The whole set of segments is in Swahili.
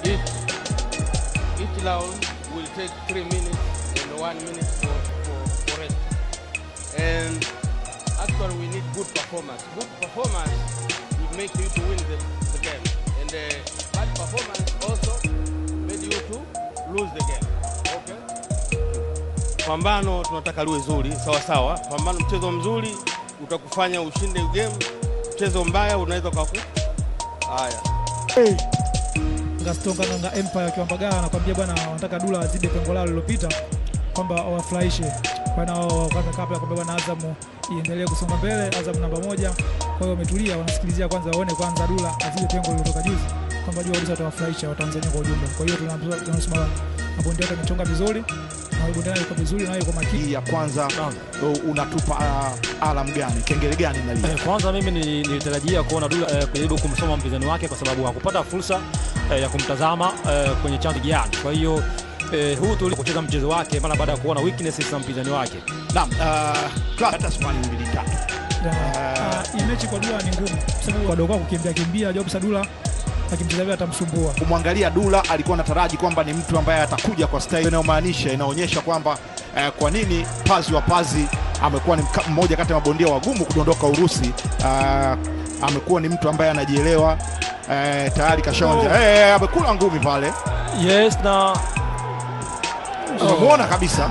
each each round will take three minutes and one minute for, for, for rest. And actually we need good performance. Good performance will make you to win the, the game. And uh, bad performance also made you to lose the game. Okay? Pambano tunataka liwe zuri, sawa sawa. Pambano, mchezo mzuri utakufanya ushinde game. Mchezo mbaya unaweza ukaku haya Gaston Kananga Empire akiwa Mbagala anakuambia bwana, wanataka Dula wazidi pengo lao lililopita, kwamba wawafurahishe bwana wao. Kwanza kabla kwamba bwana Azam iendelee kusonga mbele, Azam namba moja. Kwa hiyo wametulia, wanasikilizia kwanza, waone kwanza Dula azidi pengo lililotoka juzi, kwamba jua kabisa watawafurahisha Watanzania kwa ujumla. Kwa hiyo tunaambiwa tunasema mabondia wote amechonga vizuri na bondia naye yuko vizuri na yuko makini. Hii ya kwanza uh, unatupa uh, alam gani, kengele gani nalia? Eh, Kwanza mimi ni- nilitarajia kuona Dula eh, kujaribu kumsoma mpinzani wake kwa sababu hakupata fursa eh, ya kumtazama eh, kwenye chanzo gani. Kwa hiyo eh, huu tu kucheza mchezo wake mara baada ya kuona weaknesses za mpinzani wake. Naam, uh, Clark, hata swali mbili tatu. Ah, Hii mechi kwa Dula ni ngumu, kwa sababu wadogo wako kukimbia kimbia, Job Sadula akimcheza vile atamsumbua. kumwangalia Dula alikuwa anataraji kwamba ni mtu ambaye atakuja kwa style inayomaanisha inaonyesha kwamba eh, kwa nini Pazi wa Pazi amekuwa ni mka- mmoja kati ya mabondia wagumu kudondoka Urusi. Uh, amekuwa ni mtu ambaye anajielewa eh, tayari kashaonja eh, amekula ngumi pale, Yes na umemuona kabisa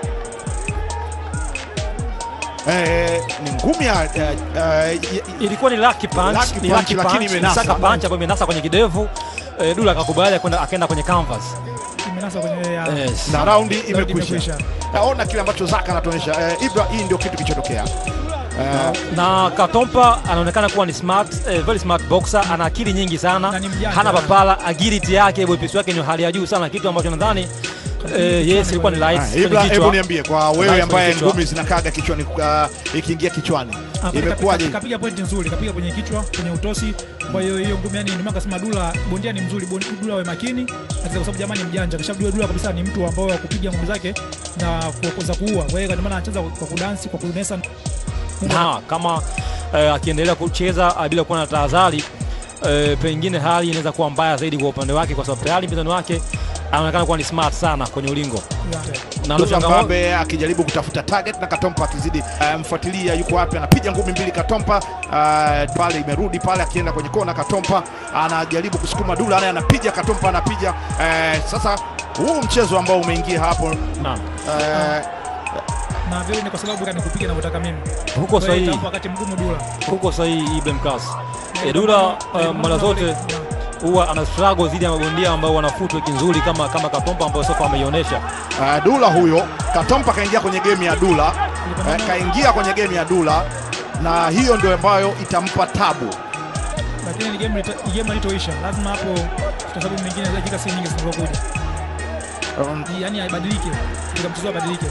eh, ni ngumi ya eh, eh, ilikuwa ni lucky punch, Lucky ni punch, lucky lakini punch, imenasa. ni saka punch ambayo imenasa kwenye kidevu. Eh, Dula akakubali kwenda akaenda kwenye canvas. Imenasa kwenye ya Yes. na raundi Raundi imekwisha. imekwisha. Naona kile ambacho Zaka anatuonyesha eh, Ibra, hii ndio kitu kilichotokea eh, na Katompa anaonekana kuwa ni smart, eh, very smart boxer, ana akili nyingi sana, Na ni mjanja. hana papala, agility yake, wepesi wake ni hali ya juu sana, kitu ambacho nadhani eh, yes ilikuwa ni light Ah, kwenye Ibra, hebu kichwa. niambie kwa wewe Nice ambaye kwenye kichwa. ngumi zinakaga kichwani, uh, ikiingia kichwani Ah, kapi- imekuwaje? kapi- Kapiga pointi nzuri, kapiga kwenye kichwa, kwenye utosi. Kwa hiyo hiyo ngumi, yani ndio maana kasema Dula bondia ni mzuri, bon- Dula awe makini, Ati kwa sababu jamani mjanja, kashabdua Dula kabisa ni mtu ambao wa kupiga ngumi zake na kuokoza kuua. Kwa hiyo ndio maana anacheza kwa kudansi, kwa kunesa. na kama eh, akiendelea kucheza ah, bila kuwa na tahadhari eh, pengine hali inaweza kuwa mbaya zaidi kwa upande wake, kwa sababu tayari mpinzani wake anaonekana kuwa ni smart sana kwenye ulingo na ndio Dula changamoto Mbabe akijaribu kutafuta target na Katompa akizidi uh, mfuatilia, yuko wapi? Anapiga ngumi mbili Katompa, uh, pale imerudi pale, akienda kwenye kona Katompa anajaribu kusukuma Dula, naye anapiga Katompa anapiga. Uh, sasa huu mchezo ambao umeingia hapo Naam. uh, Na vile ni kwa sababu kani kupiga ninavyotaka mimi. huko Kwa hiyo sahihi, itampa wakati mgumu Dula. huko sahihi Ibrahim Kas. Eh, Dula eh, mara zote huwa ana struggle dhidi ya mabondia ambao wana footwork nzuri kama kama Katompa ambayo sofa ameionyesha. uh, Dula huyo Katompa kaingia kwenye game ya Dula uh, kaingia kwenye game ya Dula na hiyo ndio ambayo itampa tabu. Lakini ni game lita- ni game halitoisha. Lazima hapo kwa sababu mengine dakika si nyingi zinazokuja. Um, Yaani aibadilike. Katika mchezo abadilike.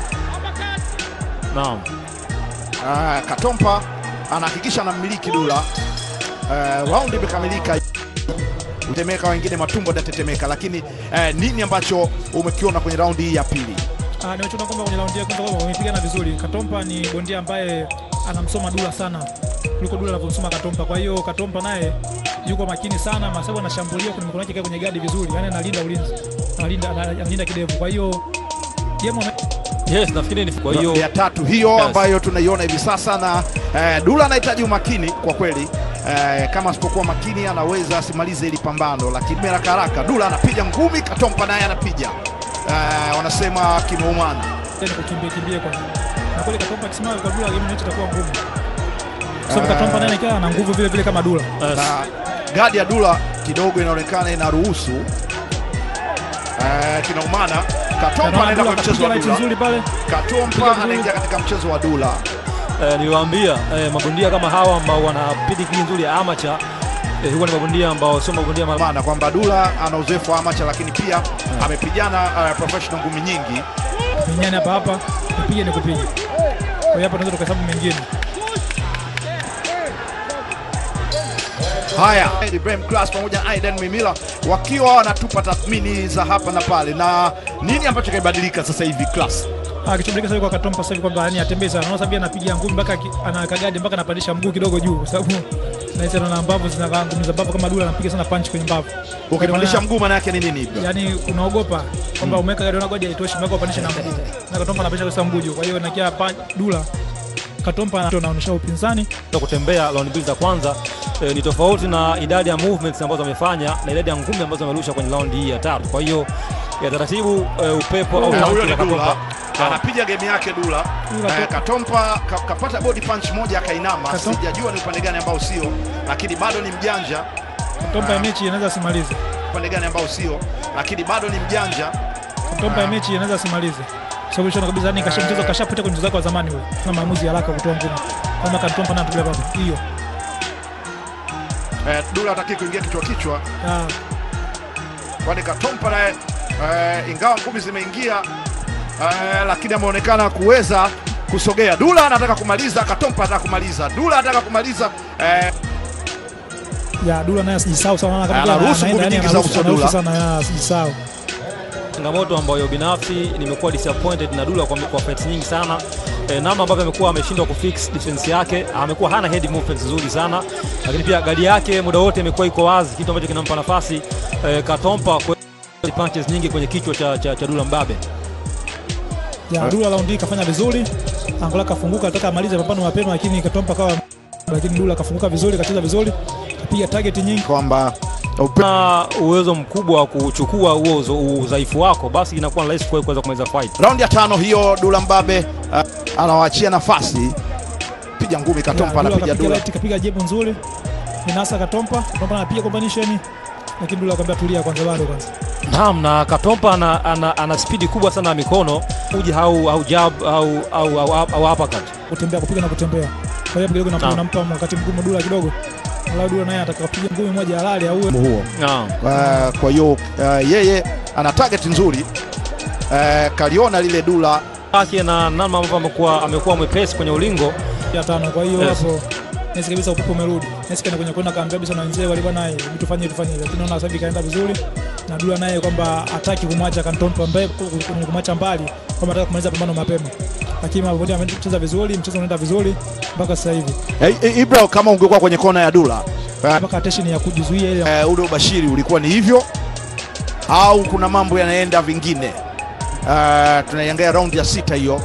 Naam. uh, Katompa anahakikisha anamiliki Dula. Uh, raundi imekamilika, utemeka wengine matumbo datetemeka, lakini uh, nini ambacho umekiona kwenye raundi hii ya pili? Ah, nimechoka kwamba kwenye raundi ya kwanza kwamba wamepigana vizuri. Katompa ni bondia ambaye anamsoma Dula sana kuliko Dula anavyomsoma Katompa. Kwa hiyo Katompa naye yuko makini sana, masababu anashambulia kwenye mikono yake ikae kwenye gadi vizuri, yani analinda ulinzi, analinda analinda kidevu. Kwa hiyo game wame- Yes, nafikiri ni kwa hiyo ya tatu hiyo Yes. ambayo tunaiona hivi sasa, na eh, Dula anahitaji umakini kwa kweli. Eh, kama asipokuwa makini anaweza asimalize hili pambano, lakini haraka haraka Dula anapiga ngumi, Katompa naye anapiga eh, wanasema kimeumana. ni kukimbia kimbia kwa na kweli Katompa akisimama kwa Dula game yetu itakuwa ngumu, kwa sababu Katompa naye anakaa ana nguvu vile vile kama Dula. yes. na gadi ya Dula kidogo inaonekana inaruhusu eh, kinaumana. Katompa Anaona anaenda Dula kwa mchezo kapiga wa light Dula, nzuri pale. Katompa anaingia katika mchezo wa Dula. Eh, niliwaambia eh, mabondia kama hawa ambao wana pedigree nzuri ya amateur eh, huwa ni mabondia ambao sio mabondia mara maana kwamba Dula ana uzoefu wa amacha, lakini pia amepigana uh, professional ngumi nyingi. Minyani hapa hapa, nipige ni kupiga. Kwa hiyo hapa tunaweza tukahesabu mengine. Haya, Ibrahim Class pamoja na Aidan Mimila wakiwa wanatupa tathmini za hapa na pale, na nini ambacho kimebadilika sasa hivi Class? Ah, kichobadilika sasa hivi kwa Katompa sasa hivi kwamba yani atembee sana. Unaona sababu anapiga ngumi mpaka aki- anaweka gadi mpaka anapandisha mguu kidogo juu kwa sababu na hizo na mbavu zinakaa ngumi za mbavu kama Dula anapiga sana punch kwenye mbavu. Ukipandisha mguu maana yake ni nini Ibra? yani unaogopa kwamba umeweka gari godi haitoshi, umeweka upandishe na mguu na Katompa anapisha kwa mguu juu. Kwa hiyo nakia pa- Dula Katompa anaonyesha upinzani Kwa kutembea round mbili za kwanza eh, ni tofauti na idadi ya movements ambazo amefanya na idadi ya ngumi ambazo amerusha kwenye round hii ya tatu. Kwa hiyo ya taratibu eh, upepo au Eh, tanki huyo ni la Dula Katompa. anapiga game yake Dula. Dula Eh, Katompa ka, kapata body punch moja akainama, Katom- sijajua ni upande gani ambao sio, lakini bado ni mjanja. Katompa ya mechi inaweza simalize. Upande gani ambao sio, lakini bado ni mjanja. Katompa ya mechi inaweza simalize. Sababu shona kabisa yani kasha mchezo kashapita kwenye mchezo wake wa zamani ule. Na maamuzi ya haraka kutoa ngumi. Kama Katompa na tulia baba. Hiyo. Eh, Dula hataki kuingia kichwa kichwa, Ah, kwani Katompa naye eh, ingawa ngumi zimeingia eh, lakini ameonekana kuweza kusogea. Dula anataka kumaliza, Katompa anataka kumaliza, Dula anataka kumaliza eh, ya Dula naye asijisahau sana na kama Anaruhusu ngumi nyingi za uso Dula. sana ya asijisahau. changamoto ambayo binafsi nimekuwa disappointed na Dula kwa, kwa fights nyingi sana e, namna ambavyo amekuwa ameshindwa kufix defense yake, amekuwa hana head movements nzuri sana, lakini pia gadi yake muda wote imekuwa iko wazi, kitu ambacho kinampa nafasi e, Katompa kwa punches nyingi kwenye kichwa cha, cha, cha Dula Mbabe. Ya Dula raundi hii kafanya vizuri. Angola kafunguka alitaka amalize mapambano mapema lakini Katompa kawa lakini Dula kafunguka vizuri, kacheza vizuri. Kapiga target nyingi. kwamba upe- na uwezo mkubwa wa kuchukua huo uzo- udhaifu wako, basi inakuwa rahisi kwa kuweza kumaliza fight. raundi ya tano hiyo, Dula Mbabe uh, anawaachia nafasi, piga ngumi, Katompa Ya, anapiga kapiga Dula. right, kapiga jebu nzuri. Ninasa Katompa, Katompa anapiga combination. Lakini Dula akamwambia tulia kwanza bado kwanza. Naam, na Katompa ana, ana, ana spidi kubwa sana ya mikono uji au, au jab au, au, au, au uppercut. Kutembea kupiga na kutembea. Kwa hiyo kidogo Naam. nampa nampa wakati mgumu Dula kidogo. Ala Dula naye ataka kupiga ngumi moja halali au huo Naam. Uh, kwa hiyo uh, yeye ana target nzuri uh, kaliona lile Dula Yake na namna ambavyo amekuwa amekuwa mwepesi kwenye ulingo ya tano. Kwa hiyo Yes. hapo nesi kabisa upepo umerudi. Nesi kana kwenye kwenda kaambia kabisa na wenzee walikuwa naye hebu tufanye tufanye, lakini naona sasa hivi kaenda vizuri na Dula naye kwamba hataki kumwacha Kantompa mbele kumwacha mbali, kwamba anataka kumaliza pambano mapema, lakini mambo yote amecheza vizuri, mchezo unaenda vizuri mpaka sasa hivi, hey, hey, Ibra, kama ungekuwa kwenye kona ya Dula uh, mpaka attention ya kujizuia ile uh, ule ubashiri ulikuwa ni hivyo au kuna mambo yanaenda vingine? Uh, tunaiangalia raundi ya sita hiyo.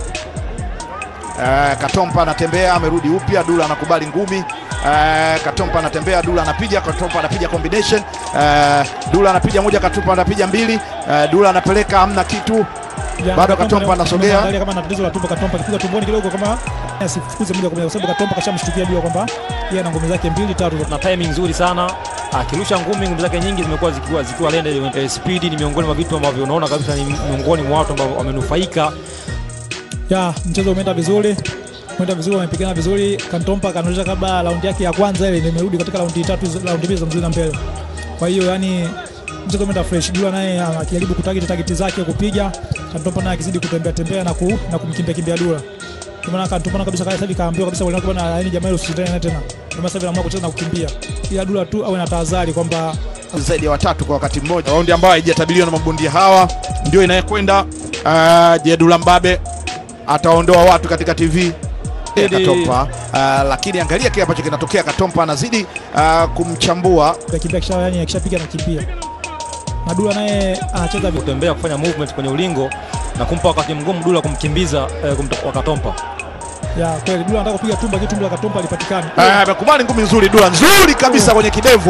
Uh, Katompa anatembea amerudi upya, Dula anakubali ngumi. Uh, Katompa anatembea, Dula anapiga, Katompa anapiga combination. Uh, Dula anapiga moja, Katompa anapiga mbili. Uh, Dula anapeleka, hamna kitu. Ya, Bado Katompa anasogea. Angalia kama ana tatizo la tumbo, Katompa akipiga tumboni kidogo, kama asifukuze moja kwa moja, kwa sababu Katompa kashamshtukia Dula kwamba yeye ana ngome zake mbili tatu. na timing nzuri sana akirusha ngumi, ngumi zake nyingi zimekuwa zikiwa zikiwa lende. Eh, Speed ni miongoni mwa vitu ambavyo unaona kabisa ni miongoni mwa watu ambao wamenufaika. Ya, mchezo umeenda vizuri, umeenda vizuri, wamepigana vizuri. Kantompa kanaonyesha kabla raundi yake ya kwanza ile ndio imerudi katika raundi tatu, raundi mbili za mzuri na mbele. Kwa hiyo yani mchezo umeenda fresh. Dula naye akijaribu kutarget target zake kupiga, Kantompa naye akizidi kutembea tembea na ku, na kumkimbia kimbia Dula. Kwa maana Kantompa kabisa sasa hivi kaambiwa kabisa wale bwana, yani jamaa ile usishindane naye tena. Kwa maana sasa hivi anaamua kucheza na kukimbia. Ila Dula tu awe na tahadhari kwamba zaidi ya watatu kwa wakati mmoja. Raundi ambayo haijatabiriwa na mabondia hawa ndio inayekwenda. Uh, je, Dula Mbabe ataondoa watu katika TV ya Ili- Katompa. Uh, lakini angalia kile ambacho kinatokea. Katompa anazidi uh, kumchambua kimbia kisha yani akishapiga na kimbia. Na Dula naye anacheza vi- kutembea kufanya movement kwenye ulingo na kumpa wakati mgumu Dula kumkimbiza eh, kumta- Katompa. ya kweli. Dula anataka kupiga tumba, kitu tumbo la Katompa alipatikana. Eh, amekubali ngumi nzuri Dula, nzuri kabisa kwenye kidevu.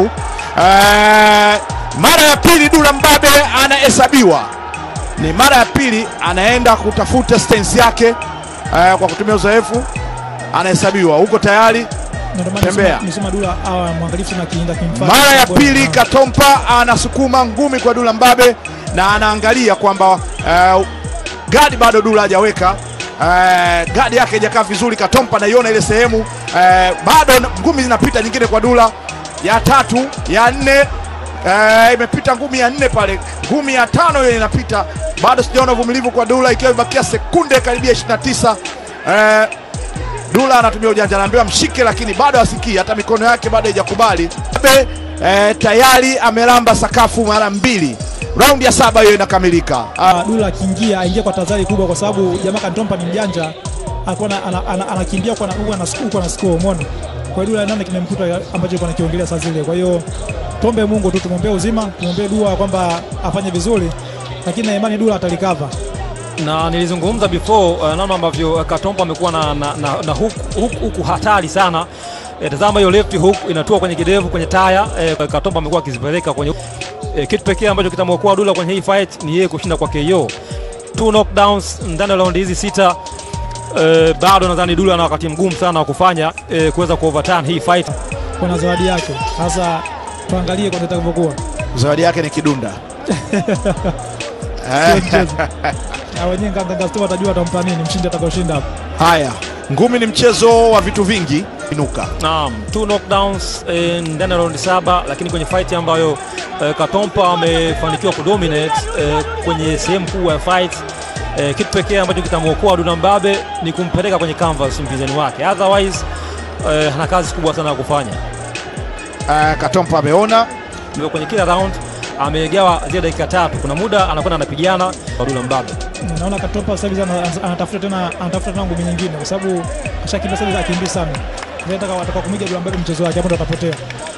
Eh, mara ya pili Dula Mbabe anahesabiwa, ni mara ya pili anaenda kutafuta stance yake eh, kwa kutumia uzoefu, anahesabiwa. Huko tayari Na ndio maana Tembea. nisema- nisema Dula awa mwangalifu na kiinda kimfanya. mara ya pili Katompa anasukuma ngumi kwa Dula Mbabe na anaangalia kwamba uh, gadi bado Dula hajaweka uh, gadi yake haijakaa vizuri. Katompa naiona ile sehemu uh, bado na- ngumi zinapita nyingine kwa Dula, ya tatu ya nne uh, imepita ngumi ya nne pale, ngumi ya tano hiyo inapita, bado sijaona uvumilivu kwa Dula, ikiwa imebakia sekunde karibia 29 uh, Dula anatumia ujanja, anaambiwa mshike, lakini bado asikii, hata mikono yake bado haijakubali. Mbabe eh, tayari amelamba sakafu mara mbili. Raundi ya saba hiyo inakamilika. Ah, Ah, Dula akiingia aingia kwa tahadhari kubwa, kwa sababu jamaa Kantompa ni mjanja, alikuwa ana- ana- ana- anakimbia kwa na huko ana huko ana score, umeona. Kwa kwa hiyo Dula nane kimemkuta ambacho alikuwa nakiongelea saa zile. Kwa hiyo tuombe Mungu tu, tumwombee uzima, tumwombee dua kwamba afanye vizuri, lakini na imani Dula atalikava. na nilizungumza before uh, namna ambavyo uh, Katompa amekuwa na, na, na, na huku hook, hook hatari sana eh, tazama hiyo left hook inatua kwenye kidevu kwenye taya eh, Katompa amekuwa akizipeleka kwenye eh, kitu pekee ambacho kitamwokoa Dula kwenye hii fight ni yeye kushinda kwa KO two knockdowns ndani ya raundi hizi sita eh, bado nadhani Dula ana wakati mgumu sana wa kufanya eh, kuweza ku overturn hii fight Kuna zawadi yake, sasa tuangalie kwanza itakavyokuwa. zawadi yake ni kidunda Sio Eh, mchezo. Na wenyewe Nganga Store watajua watampa nini mshindi atakayoshinda hapo. haya ngumi ni mchezo wa vitu vingi inuka Naam, two knockdowns eh, ndani ya raundi saba, lakini kwenye fight ambayo eh, Katompa amefanikiwa kudominate eh, kwenye sehemu kubwa ya fight eh, kitu pekee ambacho kitamwokoa Duna Mbabe ni kumpeleka kwenye canvas mpinzani wake, otherwise eh, ana kazi kubwa sana ya kufanya. Eh, katompa ameona Ndio kwenye kila round amegawa zile dakika tatu, kuna muda anakwenda anapigana kwa Duna Mbabe. Naona Katopa sasa hivi ana- ana- anatafuta tena anatafuta tena ngumi nyingine kwa sababu ashakimbia sasa hivi akimbii sana. Nataka wataka kumiga Dula Mbabe mchezo wake hapo ndo atapotea.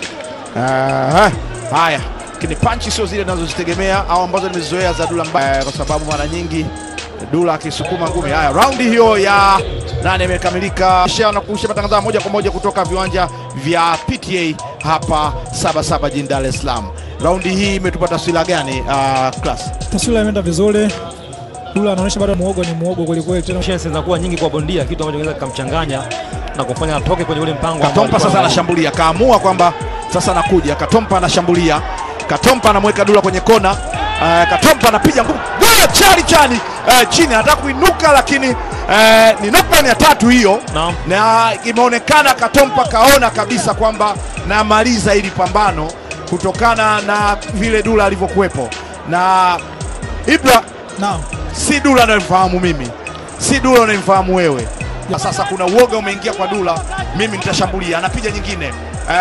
Eh, haya lakini panchi sio zile ninazozitegemea au ambazo nimezizoea za Dula Mbabe eh, kwa sababu mara nyingi Dula akisukuma ngumi. Haya, raundi hiyo ya nane imekamilika. Kisha na kurusha matangazo ya moja kwa moja kutoka viwanja vya PTA hapa Sabasaba jijini Dar es Salaam. Raundi hii imetupa taswira gani uh, class? Taswira imeenda vizuri. Dula anaonyesha bado muogo ni muogo kweli kweli tena. Chances zinakuwa nyingi kwa bondia, kitu ambacho kinaweza kikamchanganya na kumfanya atoke kwenye ule mpango ambao Katompa alikuwa sasa anao. anashambulia, kaamua kwamba sasa anakuja. Katompa anashambulia, Katompa anamweka Dula kwenye kona. Uh, Katompa anapiga ngumi Dula chali chali uh, chini, anataka kuinuka lakini uh, ni knockdown ya tatu hiyo, Naam. na imeonekana Katompa kaona kabisa kwamba namaliza hili pambano kutokana na vile Dula alivyokuwepo na Ibra Naam. si Dula anayemfahamu mimi, si Dula unayemfahamu wewe. Na Sasa kuna uoga umeingia kwa Dula, mimi nitashambulia, anapiga nyingine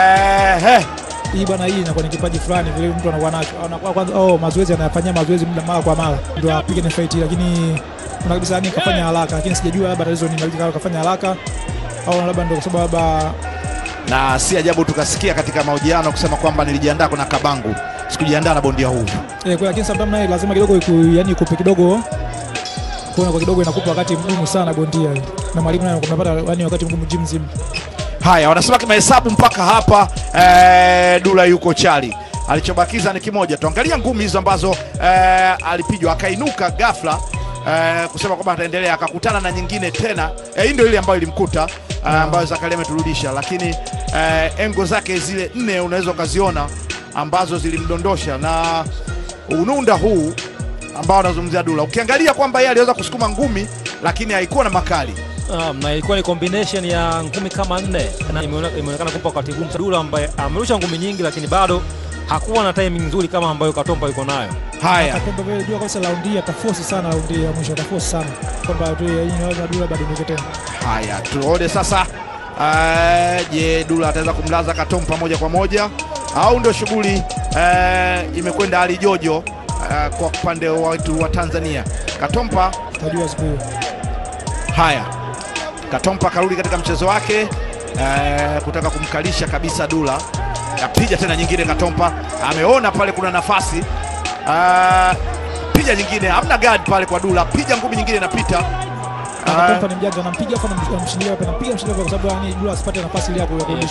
eh, eh. Hii bwana hii inakuwa ni kipaji fulani vile mtu anakuwa nacho. Anakuwa kwanza oh mazoezi anayafanyia mazoezi muda mara kwa mara ndio apige na fight lakini kuna kabisa yani kafanya haraka lakini sijajua labda tatizo ni labda kafanya haraka au labda ndio kwa sababu labda Na si ajabu tukasikia katika mahojiano kusema kwamba nilijiandaa kuna kabangu, sikujiandaa na bondia huu. Eh, kwa lakini sometimes naye lazima kidogo iku, yani ikupe kidogo kuona kwa kidogo inakupa wakati mgumu sana bondia na mwalimu naye unapata yani wakati mgumu gym mzima. Haya, wanasema kimahesabu mpaka hapa eh, Dula yuko chali, alichobakiza ni kimoja. Tuangalia ngumi hizo ambazo eh, alipigwa akainuka ghafla eh, kusema kwamba ataendelea, akakutana na nyingine tena eh, hii ndio ile ambayo ilimkuta eh, ambayo Zakaria ameturudisha, lakini eh, engo zake zile nne unaweza ukaziona ambazo zilimdondosha na ununda huu ambao anazungumzia Dula, ukiangalia kwamba yeye aliweza kusukuma ngumi lakini haikuwa na makali Um, na ilikuwa ni combination ya ngumi kama nne na imeone- imeonekana kumpa wakati gumu sana. Dula ambaye amerusha ngumi nyingi, lakini bado hakuwa na timing nzuri kama ambayo Katompa yuko nayo. haya Atakwenda vile jua kabisa raundi hii ataforce sana raundi hii ya mwisho ataforce sana kwamba tu yeye labda Dula bado ndio tena. Haya, tuone sasa. eh, Je, Dula ataweza kumlaza Katompa moja kwa moja au ndio shughuli eh, imekwenda hali jojo eh, kwa upande wa watu wa Tanzania? Katompa Tajua siku hiyo. haya, Katompa karudi katika mchezo wake eh, kutaka kumkalisha kabisa Dula. Apiga tena nyingine, Katompa ameona pale kuna nafasi eh, piga nyingine, hamna guard pale kwa Dula, piga ngumi nyingine inapita eh, Katompa ni mjanja anampiga afu anamshindia hapa anampiga mshindia kwa sababu yani Dula asipate nafasi ile hapo ya kurudisha.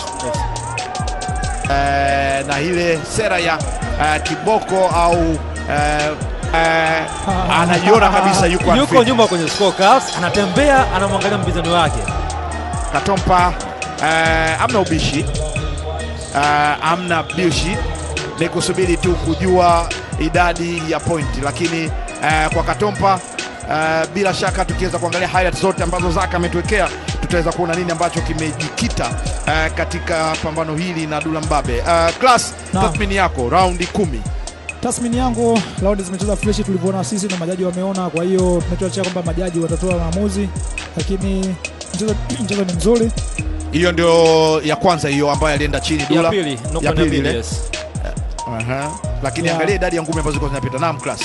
eh, na ile sera ya eh, kiboko au eh, eh, anajiona kabisa yuko Yuko unfit. nyuma kwenye scorecards, anatembea anamwangalia mpinzani wake. Katompa eh, amna ubishi eh, amna bishi, ni kusubiri tu kujua idadi ya pointi, lakini eh, kwa Katompa eh, bila shaka tukiweza kuangalia highlights zote ambazo Zaka ametuwekea tutaweza kuona nini ambacho kimejikita eh, katika pambano hili na Dula Mbabe. Eh, class, Naam. tathmini yako raundi kumi Tathmini yangu raundi zimecheza fresh tulivyoona sisi na majaji wameona, kwa hiyo tunachoachia kwamba majaji watatoa maamuzi, lakini mchezo mchezo ni mzuri. hiyo ndio ya kwanza hiyo ambayo alienda chini Ya Dula pili, knockdown ya ya pili pili, ile. yes. Aha. lakini Ya. angalia idadi ya ngumi ambazo zilikuwa zinapita. Naam, class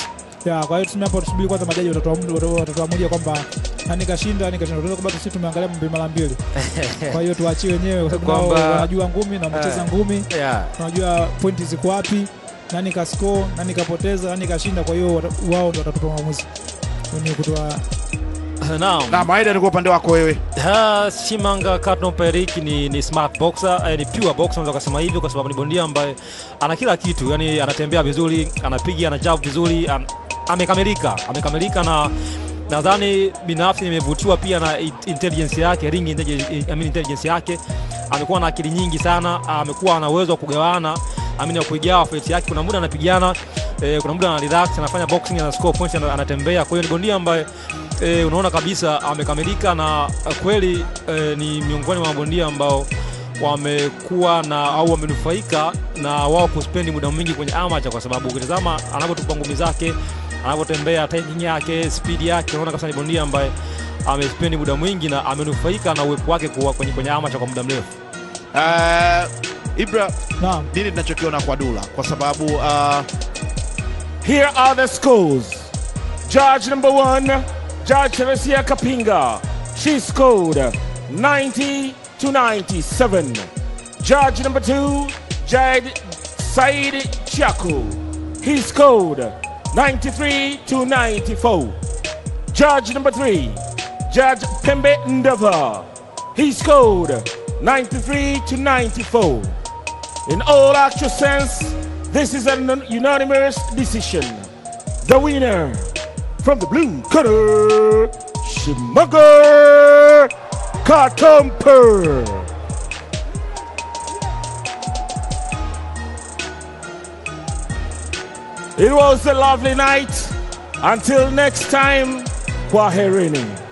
ya kwa hiyo tuseme hapo tusubiri kwanza majaji watatoa- watatoa- watatuamulia kwamba nani kashinda nani kashinda tunaweza kubaki sisi tumeangalia mbili mara mbili kwa hiyo tuachie wenyewe kwa sababu nao Kwamba- wanajua ngumi na wamecheza Eh. ngumi yeah. tunajua pointi ziko wapi nani kascore nani kapoteza nani kashinda kwa hiyo wata- wao ndo watatupa maamuzi wenye kutoa Naam. na Maeda, ni kwa upande wako wewe Ha, Shimanga Katno Perik ni, ni smart boxer, eh, ni pure boxer unaweza kusema hivyo kwa sababu ni bondia ambaye ana kila kitu, yani anatembea vizuri, anapiga, ana jab vizuri, am, amekamilika, amekamilika na nadhani binafsi nimevutiwa pia na i- intelligence yake, ring intelligence, I mean intelligence yake. Amekuwa na akili nyingi sana, amekuwa ana uwezo wa kugawana amini wa kuigawa fight yake. Kuna muda anapigana eh, kuna muda ana relax, anafanya boxing, ana score points, ana- anatembea. Kwa hiyo ni bondia ambaye eh, unaona kabisa amekamilika na eh, kweli eh, ni miongoni mwa mabondia ambao wamekuwa na au wamenufaika na wao kuspendi muda mwingi kwenye amateur, kwa sababu ukitazama anavyotupa ngumi zake, anavyotembea, timing yake, speed yake, unaona kabisa ni bondia ambaye amespendi muda mwingi na amenufaika na uwepo wake kuwa kwenye, kwenye amateur kwa muda mrefu. uh, Ibra, naam nini tunachokiona kwa Dula kwa sababu uh, Here are the scores. Judge number one, Judge Teresia Kapinga. She scored 90 to 97. Judge number two, Jad Said Chaku. He scored 93 to 94. Judge number three, Judge Pembe Ndava. He scored 93 to 94. In all actual sense, this is an unanimous decision. The winner from the blue corner, Shimaga Katomper. It was a lovely night. Until next time, Kwaherini.